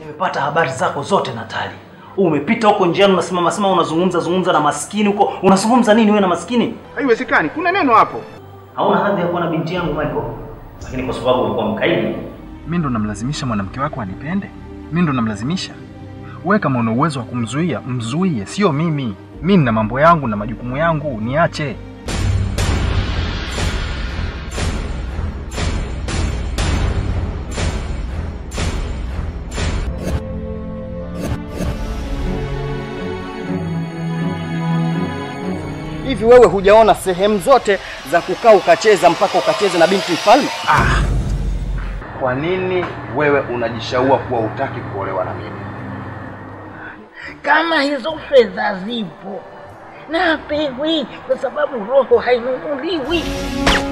Nimepata habari zako zote Natali. Umepita huko njiani unasimama sema unazungumza zungumza na maskini huko. Unazungumza nini wewe na maskini? Haiwezekani, kuna neno hapo. Hauna hadhi ya kuwa na binti yangu Michael. Lakini kwa sababu ulikuwa mkaidi, Mi ndo namlazimisha mwanamke wako anipende? Mi ndo namlazimisha? Wewe kama una uwezo wa kumzuia, mzuie, sio mimi. Mi nina mambo yangu na majukumu yangu, niache. Hivi wewe hujaona sehemu zote za kukaa ukacheza mpaka ukacheza na binti mfalme? Kwa nini wewe unajishaua kuwa utaki kuolewa na mimi? Kama hizo fedha zipo na pewi, kwa sababu roho hainunuliwi.